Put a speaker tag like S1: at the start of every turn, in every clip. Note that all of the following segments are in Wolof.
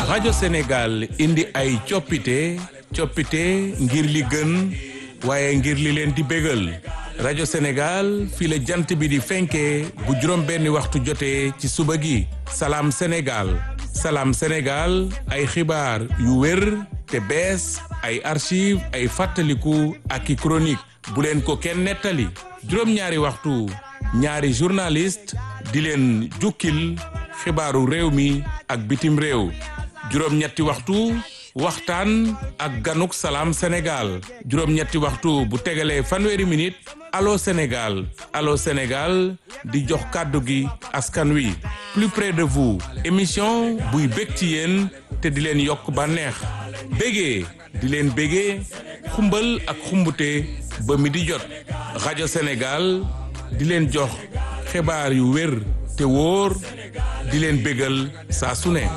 S1: rajo Sénégal indi ay coppite coppite ngir li gën waaye ngir li leen di bégal rajo Sénégal fii la jant bi di fenkee bu juróom benni waxtu jotee ci suba gi salaam Sénégal salaam Sénégal ay xibaar yu wér te bees ay archive ay fàttaliku ak i chronique bu leen ko kenn nettali juróom-ñaari waxtu ñaari journaliste di leen jukkil xibaaru réew mi ak bitim réew juróom-ñetti waxtu waxtaan ak ganuk salaam Sénégal juróom-ñetti waxtu bu tegalee fanweeri minute allo Sénégal allo Sénégal di jox kàddu gi askan wi plus près de vous émission buy bég ci yéen te di leen yokk bànneex bégee di leen bégee xumbal ak xumbute ba mi di jot rajo Sénégal di leen jox xibaar yu wér te wóor di leen bégal saa su ne.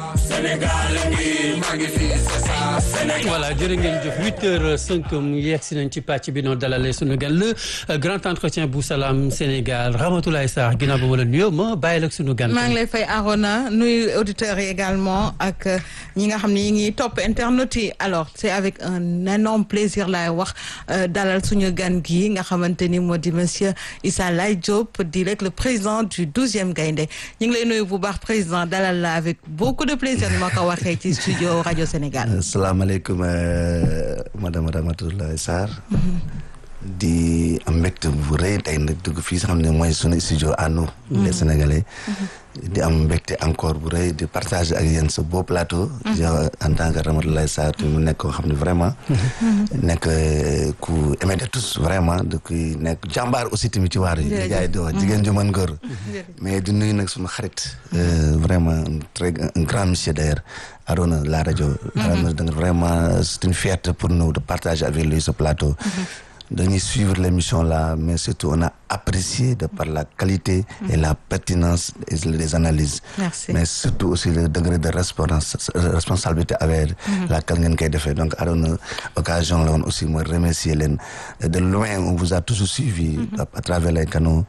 S2: voilà jërë ngeen jëf huit heures cinq mu yegg si nañ ci pàcc bi noonu dalalee sunu gan le grand entretien bu salaam Sénégal Ramatoulaye Sarr ginnaaw ba ma la nuyoo ma bàyyi la sunu gan.
S3: maa ngi lay fay Arona nuyu auditeurs yi également ak ñi nga xam ne ñi ngi topp internet yi alors c'est avec un énorme plaisir laay wax dalal suñu gan gi nga xamante ni moo di monsieur Issa Laye Diop di rek le président du douzième Gaïndé ñu ngi lay nuyu bu baax président dalal la avec beaucoup de plaisir ni ma ko waxee ci studio rajo Sénégal.
S4: asalaamaaleykum madame Ramatoulaye Sarr. di am mbégte bu rëy tey nag dugg fii xam ne mooy sunu studio à nous. les Sénégalais. di am mbégte encore bu rëy di partager ak yéen sa beau plateau. yow en tant que Ramatoulaye Sarr te mu nekk koo xam ne vraiment. nekk ku aimé de tous vraiment di kuy nekk jàmbaar aussi tamit ci waar yi. jërëjëf jaay di wax jigéen ju mën góor. mais di nuyu nag sunu xarit. vraiment un très un grand monsieur d'ailleurs Arona la rajo. vraiment c'est une fierté pour nous de partager avec lui ce plateau. dañuy suivre l'émission là mais surtout on a apprécié de par la qualité et la pertinence des analyses
S3: Merci.
S4: mais surtout aussi le degré de responsabilité avec laquelle ngeen koy defee donc Arona occasion la woon aussi mooy remercier leen de loin on vous a toujours suivi à travers les canaux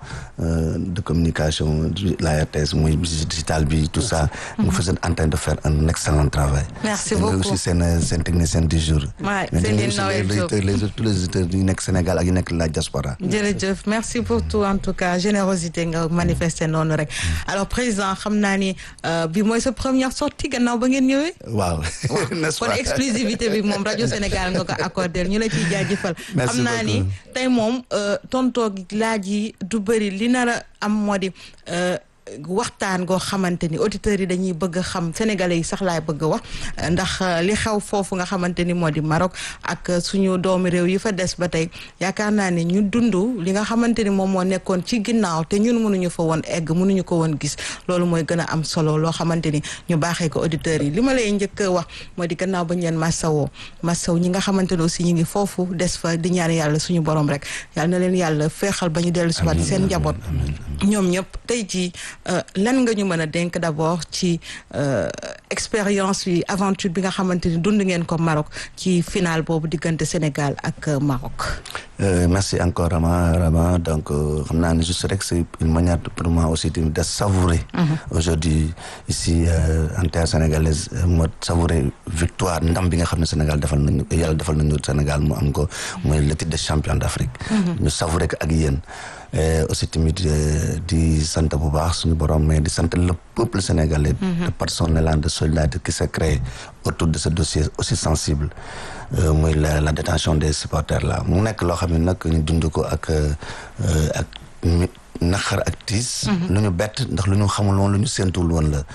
S4: de communication la RTS mooy digital bi tout ça vous êtes en train de faire un excellent travail
S3: Merci
S4: Et
S3: beaucoup.
S4: aussi seen seen technicien du jour
S3: Ouais,
S4: mais
S3: Céline
S4: aussi
S3: Noël
S4: les
S3: Diop.
S4: auditeurs les tous les auditeurs yu nekk Sénégal ak yu nekk la diaspora
S3: jërëjëf merci pour tout en tout cas générosité nga manifester noonu rek alors président xam naa ni euh, bi mooy sa première sortie gannaaw ba ngeen ñëwee.
S4: waaw n'est-ce
S3: kon
S4: pas
S3: exclusivité bi moom rajo Sénégal nga ko accordé ñu la ciy jaajëfal.
S4: Merci
S3: xam naa ni
S4: beaucoup.
S3: tey moom euh, tontoo gi laaj yi du bëri li nar a am moo di. euh, waxtaan goo xamante ni auditeurs yi dañuy bëgg a xam sénégalais yi sax laay bëgg a wax ndax euh, li xew foofu nga xamante ni moo di Maroc ak euh, suñu doomi réew yi fa des ba tey yaakaar naa ne ñu dund li nga xamante ni moom moo nekkoon ci ginnaaw te ñun mënuñu fa woon egg mënuñu ko woon gis loolu mooy gën a am solo loo xamante ni ñu baaxee ko auditeurs yi li ma lay njëkk a wax moo di gannaaw ba ñu leen massawoo massaw ñi nga xamante ne aussi ñu ngi foofu des fa di ñaan yàlla suñu borom rek yàlla na leen yàlla feexal ba ñu dellu si waat seen njaboot ñoom ñëpp tey jii euh, lan nga ñu mën a dénk d'abord ci euh, expérience yi aventure bi nga xamante ni dund ngeen ko Maroc ci final boobu diggante Sénégal ak euh, Maroc.
S4: Euh, merci encore Rama Rama donc euh, xam naa ne juste rek c'est une manière pour moi aussi de, de savourer aujourd'hui ici euh, en terre sénégalaise euh, moo savourer victoire ndam bi nga xam ne Sénégal defal nañu yàlla defal nañu Sénégal mu am ko mooy le titre de champion d'Afrique ñu savourer ko ak yéen Euh, aussi tamit euh, di sant bu baax suñu borom mais di sant le peuple sénégalais de par son élan de solidarité qui s'est créé autour de ce dossier aussi sensible euh, muy la la détention des supporters là mu nekk loo xam ne nag ñu dund ko ak euh, ak mi- naqar ak tiis lu ñu bett ndax lu ñu xamul woon lu ñu séentuwul woon la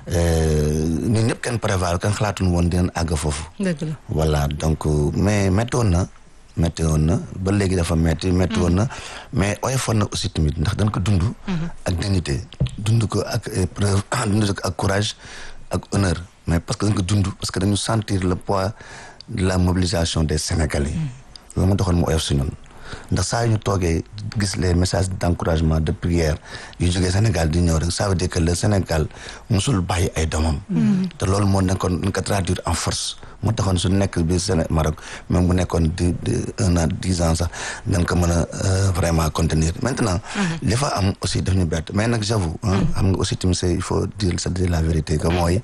S4: ñun ñëpp kenn prévoir kenn xalaatul woon dinañ àgg foofu
S3: dëgg la
S4: voilà donc euh, mais méttoon na métti woon na ba léegi dafa métti métti woon na mais oyofoon na aussi tamit ndax dañ ko dund ak dignité dund ko ak épreuve dund ko ak courage ak honneur mais parce que dañ ko dund parce que dañu sentir le poids de la mobilisation des Sénégalais loolu ma taxoon mu oyof si ñun ndax saa yu ñu toogee gis les messages d'encouragement de prière yu jógee Sénégal di ñëw rek ça veut dire que le Sénégal musul bàyyi ay doomam te loolu moo nekkoon ñu ko traduire en force moo taxoon su nekk bi Séné Maroc même bu nekkoon di un an dix ans sax dañ ko mën a vraiment contenir maintenant li fa am aussi daf ñu bett mais nag j'avoue xam nga aussi tamit c'est il faut dire se dire la vérité que mooy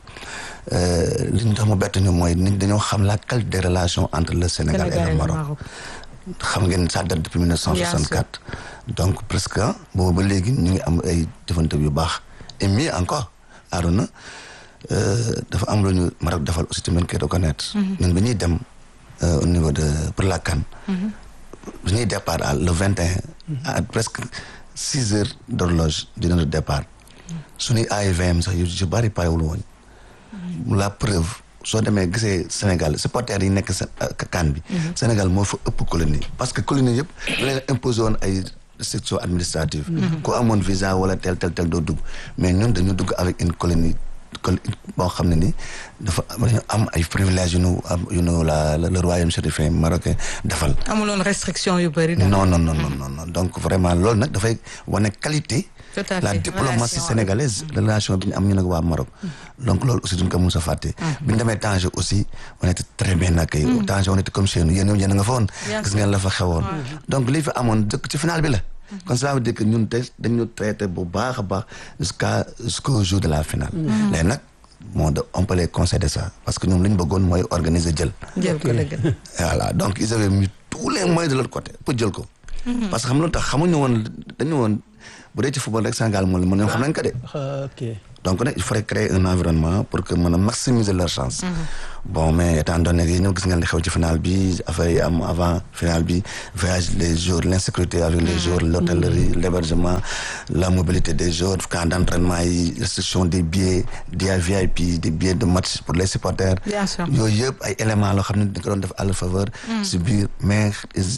S4: li ñu tax mu bett ñu mooy nit dañoo xam la qualité des relations entre le Sénégal et le Maroc xam ngeen ça date depuis 1964 donc presque boobu ba léegi ñu ngi am ay jëfante yu baax et mieux encore Arona dafa am lu ñu Maroc defal aussi tamit koy reconnaître ñun bi ñuy dem au niveau de pour la CAN bi ñuy départ à le vingt et un à presque six heures d'horloge di notre départ suñuy AIVM sax yu ci bari parewul woon la preuve soo demee gisee Sénégal supporters yi nekk CAN bi Sénégal moo fa ëpp colonie parce que colonie yëpp da leen imposé woon ay restrictions administratives ku amoon visa wala tel tel tel doo dugg mais ñun dañu dugg avec une colonie boo xam ne ni dafa dañu am ay privilèges yu nu am yu nu la le royaume chérifien marocain defal.
S3: amuloon restriction yu bëri.
S4: non non non non non donc vraiment loolu nag dafay wane qualité. la diplomatie sénégalaise relation bi ñu am ñu nag waa Maroc. donc loolu aussi duñ ko mos a fàtte. bi ñu demee Tanger aussi on était très bien accueillis. Tanger on était comme chez nous yéen yéen a nga fa woon. gis ngeen la fa xewoon. donc lii fi amoon dëkk ci final bi la. kon ça veut dire que ñun tey dañu traité bu baax a baax jusqu'à jusqu'au jour de la finale. léegi nag moo de on peut les concéder ça parce que ñoom li ñu bëggoon mooy organiser jël.
S3: jël ko dëgg.
S4: voilà donc ils avaient mis tous les moyens de leur côté pour jël ko. parce que xam nga lu tax xamuñu woon dañu woon bu dee ci football rek Sénégal moo leen mën ñoom xam nañ ko de.
S2: ok
S4: donc nag il faudrait créer un environnement pour que mën a maximiser leur chance. bon mais étant donné que ñoo gis ngeen li xew ci final bi affaire yi am avant final bi voyage les jours l'insécurité avec les jours l'hôtellerie l'hébergement la mobilité des jours camp d'entraînement yi restriction des billets des VIP des billets de match pour les supporters.
S3: bien sûr
S4: yooyu yëpp ay éléments loo xam ne dañ ko doon def à leur faveur. si biir mais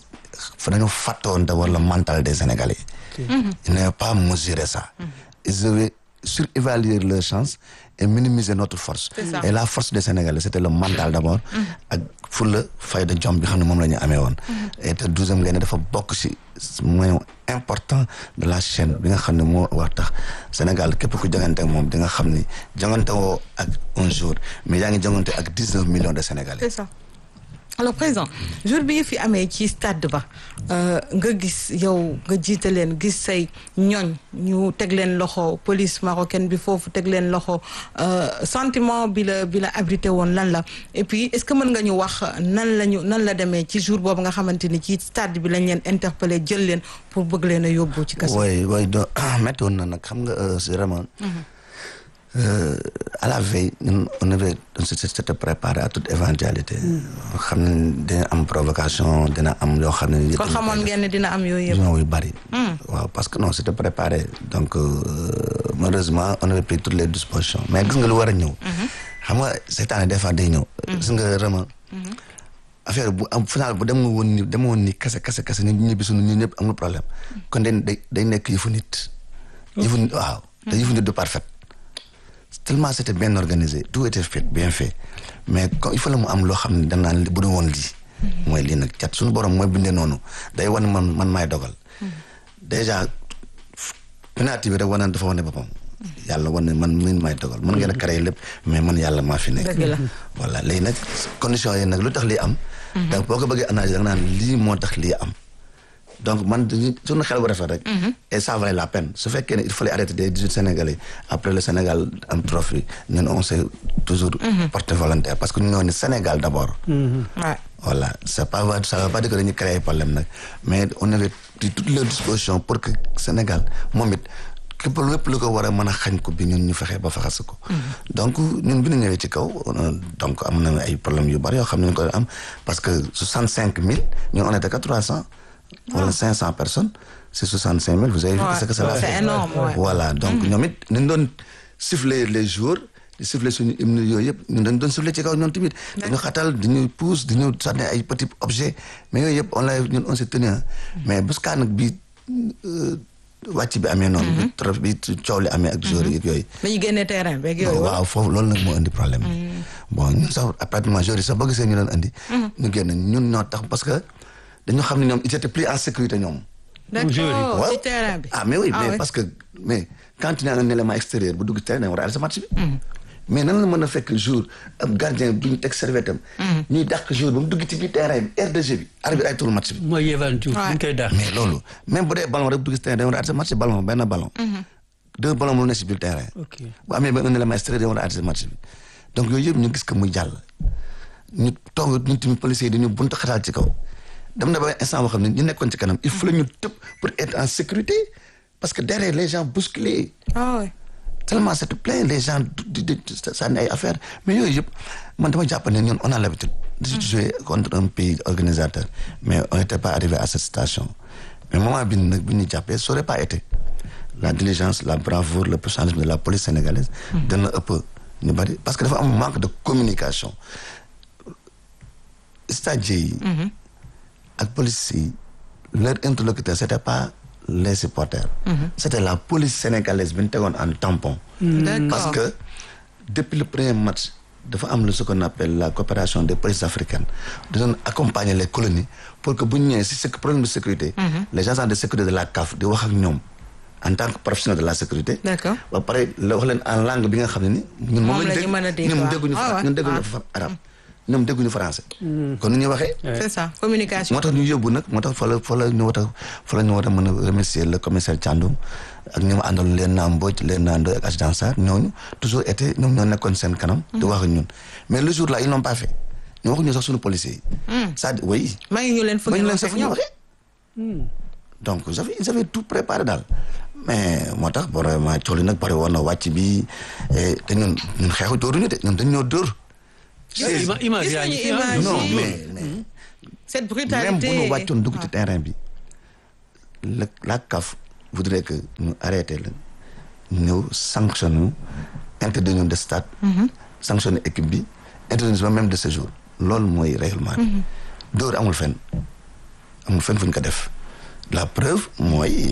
S4: fa dañoo fàttoon d'abord le mental des Sénégalais. ils n'avaient pas mesuré ça. ils avaient surévaluer leurs chances et minimiser notre force. et la force des Sénégalais c'était le mental d'abord. ak fulla fayda jom bi xam ne moom la ñu amee woon. et te douzième Gaïndé dafa bokk ci maillon important de la chaîne bi nga xam ne moo war tax Sénégal képp ku jongante ak moom di nga xam ni jongante woo ak un jour mais yaa ngi jongante ak dix-neuf millions de Sénégalais.
S3: c'est ça. alors président jour bi fi amee ci stade ba nga gis yow nga jiite leen gis say ñoñ ñu teg leen loxo police marocaine bi foofu teg leen loxo sentiment bi la bi la abrité woon lan la et puis est-ce que mën nga ñu wax nan la ñu nan la demee ci jour boobu nga xamante ni ci stade bi lañ leen interpellé jël leen pour bëgg leen a yóbbu ci kaso.
S4: oui oui do métti woon na nag xam nga c'est vraiment. Euh, à la veille ñun on avait on s'était préparé à toute éventualité. xam ne dina am provocation dina am yoo xam ne.
S3: kon xamoon ngeen ne dina am yooyu yëpp.
S4: yu bari. waaw parce que non c'était préparé donc euh, malheureusement on avait pris toutes les dispositions mais gis nga lu war a ñëw. xam nga seytaane des fois day ñëw. gis nga vraiment. affaire bu am final bu dem woon ni dem woon ni kese kese kese ñu ñibbi suñu ñun ñëpp amul problème kon day day day nekk yëfu nit. yëfu nit waaw te yëfu nit du parfait. tellement c'était bien organisé tout était fait bien fait mais comme il faut la mu am loo xam ne danaan bu dul woon lii mooy lii nag cat suñu borom mooy bindee noonu day wan man man maay dogal déjà penalty bi rek wane dafa wane boppam yàlla wane man min maay dogal mën ngeen a créer lépp mais man yàlla maa fi nekk voilà léegi nag conditions yi nag lu tax lii am donc boo ko bëggee analyser da nga naan lii moo tax lii am donc man dañuy suñu xel bu rafet rek. et ça valait la peine su fekkee ne il fallait arrêter des dix-huit Sénégalais après le Sénégal am trophée ñun on s'est toujours. porté volontaire parce que ñu ñoo ne Sénégal d'abord. voilà c'est pas ça veut pas dire que dañuy créer ay problème nag mais on avait pris toutes les dispositions pour que Sénégal moom it képp lépp lu ko war a mën a xañ ko bi ñun ñu fexe ba faxas ko. donc ñun bi ñu ñëwee ci kaw donc am na ay problèmes yu bari yoo xam ne ñu ko am parce que soixante cinq mille ñun on était que trois cents. wala cinq cent personnes c'est soixante cinq mille vous avez vu ce que ça va
S3: c'est énorme
S4: voilà donc ñoom it dañ doon siffler les jours di siffler suñu hymne yooyu yëpp ñun dañ doon siffler ci kaw ñoom tamit dañu xatal dañuy pousse dañu sànni ay petits objets mais yooyu yëpp on l'a ñun on s'est tenu mais buskaa nag bi wàcc bi amee noonu bi trop bi coow li amee ak jour yi yooyu
S3: dañuy génne terrain beeg yooyu
S4: waaw foofu loolu nag moo indi problème bon ñun sax pratiquement jour yi sax boo gisee ñu doon indi ñu génn ñun ñoo tax parce que dañoo xam ne ñoom ils étaient plus en sécurité ñoom.
S3: d'accord
S4: waaw
S3: ci terrain bi.
S4: ah mais oui
S3: Ah
S4: mais
S3: ouais.
S4: parce que mais quand tu as un élément extérieur bu dugg ci terrain da nga war a arrêter sa match bi. mais nan la mën a fekk jour ab gardien bu ñu teg serviette am. ñuy dàq jour ba mu dugg ci biir terrain bi aire de jeu bi arbitre ay tour match bi.
S2: mooy Yehvan Diouf
S3: Ouais.
S2: ñu koy daax.
S4: mais loolu même bu dee ballon rek bu dugg ci terrain da nga war a arrêter match bi ballon benn ballon. deux ballons mu ne ci biir terrain.
S2: ok
S4: bu amee benn élément extérieur da nga war a arrêter match bi donc yooyu yëpp ñu gis que muy jàll. ñu toog ñun tamit policiers yi dañu buntu xataal ci kaw dem na ba instant boo xam ne ñu nekkoon ci kanam il faut ñu tëb pour être en sécurité parce que derrière les gens bousculés
S3: ah ouais.
S4: tellement c'est plein les gens di di di sànni ay affaires mais yooyu yëpp man dama jàpp ne ñun on a l'habitude de jouer contre un pays organisateur mais on n'était pas arrivé à cette station mais moment bi nag bi ñu jàppee ça aurait pas été la diligence la bravoure le professionnalisme de la police sénégalaise dana ëpp ñu bari parce que dafa am manque de communication stadiers yi ak police yi leur interlocuteur c'était pas les supporters c'était la police sénégalaise bi ñu tegoon en tampon
S3: d'accord
S4: parce que depuis le premier match dafa am lu ce qu'on appelle la coopération des polices africaines di doon accompagner les colonies pour que bu ñu ñëwee si ce problème de sécurité les agents de sécurité de la CAF di wax ak ñoom en tant que professionnel de la sécurité
S3: D'accord.
S4: ba pare la wax leen en langue bi nga xam ne ni ñun moom
S3: Moom la
S4: lañ
S3: ñu mën a dégg,
S4: ñoom
S3: waaw.
S4: dégguñu
S3: Ah
S4: fra-
S3: ouais.
S4: ñun dégguñu
S3: Ah.
S4: fa arabe ñoom dégguñu français kon nu ñuy waxee
S3: c'est ça communication.
S4: moo tax ñu yóbbu nag moo tax fa la fa la ñu war a fa la ñu war a mën a remercier le commissaire Thiandoum ak ñi ma àndal leen naa Mbodj leen naa Ndoye ak adjudant Sarr ñooñu toujours été ñoom ñoo nekkoon seen kanam. di wax ak ñun mais le jour là ils n'ont pas fait ñu waxuñu sax suñu policiers yi. c'est-à-dire oui.
S3: maa ngi ñu leen fu
S4: ba ñu
S3: ngeen
S4: leen sax
S3: waxee
S4: fu ñu
S3: ñoom.
S4: waxee. donc ils avaient ils avaient tout préparé daal mais moo tax vraiment cooli nag bari woon na wàcc bi et te ñun ñun xeexu dóoruñu de ñun dañ ñoo dóor.
S2: Ima- image
S3: Gis
S2: yaa ngi
S3: nañu
S2: fi, ah.
S3: image
S4: non
S3: yi.
S4: mais mais.
S3: cette
S4: même
S3: brutalité.
S4: bu ñu wàccoon dugg ci terrain bi la la CAF voudrait que ñu arrêté la ñëw sanctionné ñu interdit ñu de stade sanctionné équipe bi interdit ñu même de séjour loolu mooy règlement bi dóor amul fenn amul fenn fu ñu ko def la preuve mooy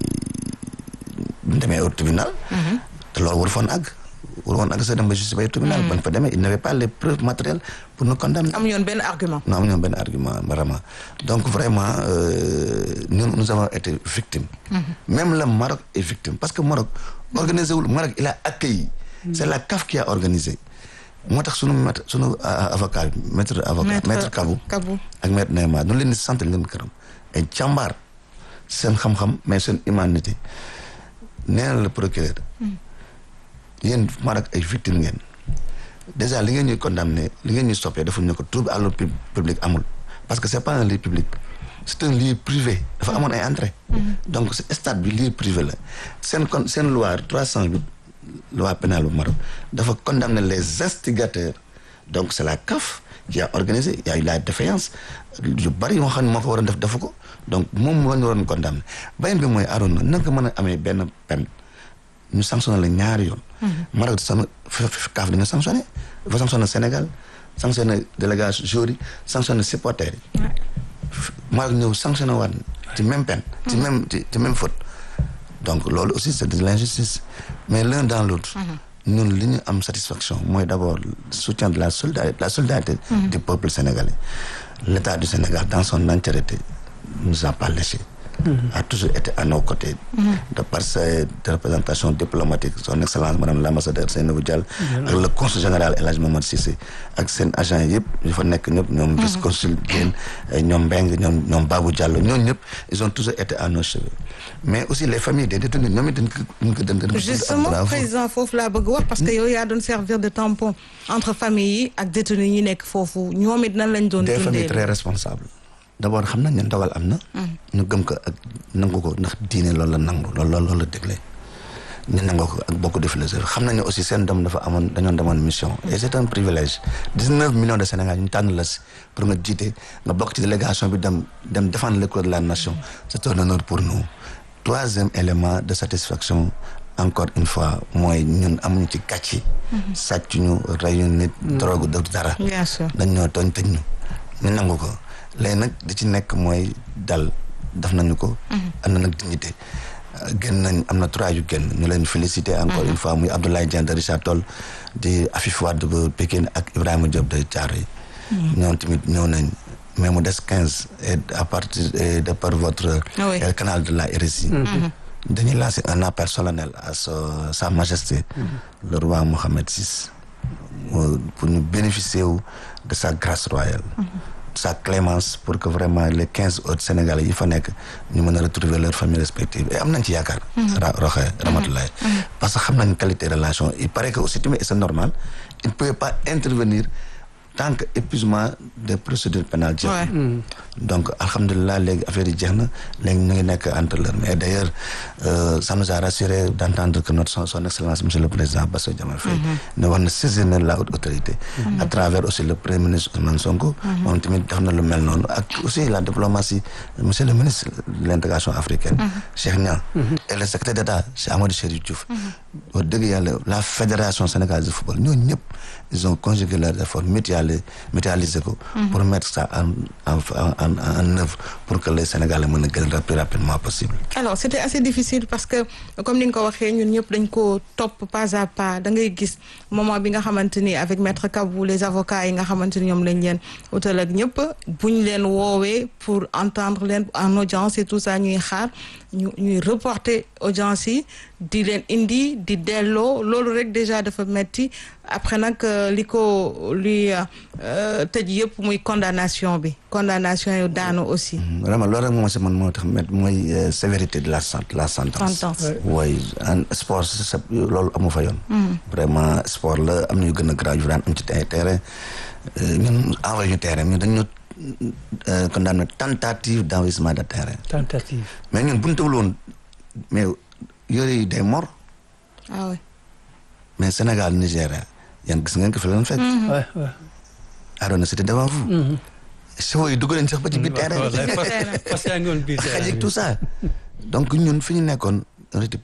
S4: bu ñu demee au tribunal te loolu waru foon àgg waru woon àgg sa dem ba justice bay tribunal bañ fa demee il n'avait pas les preuves matérielles pour nous condamner
S3: amuñu woon benn argument.
S4: non amuñu benn argument vraiment donc vraiment euh, ñun nous avons été victimes. même le Maroc est victime parce que Maroc organisé wul Maroc il a accueilli. c'est la CAF qui a organisé. moo tax sunu maître sunu euh, avocat bi maître avocat maître Kabou
S3: Kabou.
S4: ak maître Neymar ñu leen di sant leen gërëm ay jàmbaar seen xam-xam mais seen humanité nee na le procureur yéen Maroc ay victime ngeen déjà li ngeen ñuy condamné li ngeen ñuy stoppé defuñu ne ko trouble à l'ordre pub- public amul parce que c'est pas un lieu public c'est un lieu privé dafa amoon ay entrée donc ce stade bi lieu privé la seen kon seen loi 308 loi pénale bu Maroc dafa condamner les instigateurs donc c'est la CAF qui a organisé il y a eu la défaillance yu bari yoo xam ne moo ko waroon def defu ko donc moom la ñu waroon condamner beneen bi mooy Arouna naka mën a amee benn peine ñu sanctionné la ñaari yoon. Maroc sama kaaf dañu sanctionné dafa sanctionné Sénégal sanctionné délégation joueurs yi sanctionné supporters yi. Maroc ñëw sanctionné waat ci même peine. ci même ci ci même faute. donc loolu aussi c'est de l'injustice mais l'un dans l'autre ñun li ñu am satisfaction mooy d'abord le soutien de la solidarité la solidarité du peuple sénégalais l'État du Sénégal dans son entièreté nous a pas laissé a toujours été à nos côtés de par ses représentations diplomatiques son excellence madame l'ambassadeur Seynabou Diallo ak le consul général El Hadj Mamadou Cissé ak seen agent yëpp yu fa nekk ñëpp ñoom vice consul Diène ñoom Mbeng ñoom ñoom Babou Diallo ñooñu ñëpp ils ont toujours été à nos cheveux mais aussi les familles des détenus ñoom it dañ ko dañ ko dañ ko dañ ko
S3: justement
S4: bravo.
S3: président foofu laa bëgg wax parce que yow yaa doon servir de tampon entre famille yi ak détenus yi nekk foofu ñoom it nan lañ doon
S4: des familles
S3: dundee
S4: très responsables d'abord xam nañ ne ndogal am na ñu gëm ko ak nangu ko ndax diine loolu la nangu loolu loolu loolu la dégle ñu nangu ko ak beaucoup de philosophie xam nañ ne aussi seen doom dafa amoon dañoon demoon mission et c'est un privilège dix-neuf millions de Sénégal ñu tànn la si pour nga jiite nga bokk ci délégation bi dem dem défendre les couleurs de la nation c'est un honneur pour nous troisième élément de satisfaction encore une fois mooy ñun amuñu ci gàcce sàcc ñu reyu nit drogue def dara
S3: bien sûr
S4: dañ ñoo tooñ tëj ñu ñu nangu ko léegi nag di ci nekk mooy dal def nañu ko am na nag dignité génn nañ am na trois yu génn ñu leen féliciter encore une fois muy Abdoulaye Dieng de Richard Toll di Afif Wade ba Pékin ak Ibrahima Diop de Thiaroye yi ñoom tamit ñëw nañ mais mu des quinze et à partir et de par votre
S3: Ah oui.
S4: euh, canal de la RSI dañuy lancer un appel solennel à sa sa majesté le roi Mohammed VI mu- pour ñu bénéficier wu de sa grâce royale de sa clémence pour que vraiment les quinze autres Sénégalais yi fa nekk ñu mën a retrouver leurs familles respectives et am nañ ci yaakaar ra roxe Ramatoulaye parce que xam nañ qualité relation il paraît que aussi tamit et c'est normal il ne pouvait pas intervenir tant que épuisement des procédures pénales jeex
S3: Ouais.
S4: donc alhamdulilah léegi affaire yi jeex na léegi ñu ngi nekk entre leur mais d'ailleurs euh, ça nous a rassuré d'entendre que notre son, son excellence monsieur le président Bassirou Diomaye Faye ne wax na saisir na la haute autorité à travers aussi le premier ministre Ousmane Sonko moom tamit def na lu mel noonu ak aussi la diplomatie monsieur le ministre de l'intégration africaine Cheikh Niang et le secrétaire d'État Cheikh Amadou Chérif Diouf wax dëgg yàlla la fédération sénégalaise de football ñooñu ñëpp ils ont conjugué leurs efforts mutualisé mutualisé ko pour mettre ça en en en en œuvre pour que les Sénégalais mën a gën le plus rapidement possible.
S3: alors c'était assez difficile parce que comme ni nga ko waxee ñun ñëpp dañ ko topp pas à pas da ngay gis moment bi nga xamante ni avec maître Kabou les avocats yi nga xamante ni ñoom lañ leen utal ak ñëpp buñ leen woowee pour entendre leen en audience et tout ça ñuy xaar ñu ñuy reporter audience yi di leen indi di delloo loolu rek déjà dafa metti après nag euh, li ko li euh, tëj yëpp muy condamnation bi condamnation yu daanu aussi
S4: vraiment loolu rek moom si man moo tax met mooy euh, sévérité de la sent la sentence.
S3: Sentence.
S4: oui en sport c'est loolu amu fa yoon. vraiment sport la am na yu gën a grave yu daan am ci ay terrain euh, ñun envoyé ñu terrain ñun dañu ñu condamné tentative d'envahissement de terrain
S2: tentative.
S4: mais ñun bu ñu tawul woon mais yore yi day mor
S3: ah oui
S4: mais Sénégal Nigéria yan gis ngeen ko fi leen fekk.
S2: Ouais, ouais.
S4: Arona c'était devant vous. chevaux yi dugg nañ sax ba ci biir terrain bi.
S2: Wallaay, parce- parce que yaa ngi woon biir
S4: xaj
S2: terrain
S4: ak
S2: bi.
S4: tout ça donc ñun fi ñu nekkoon on était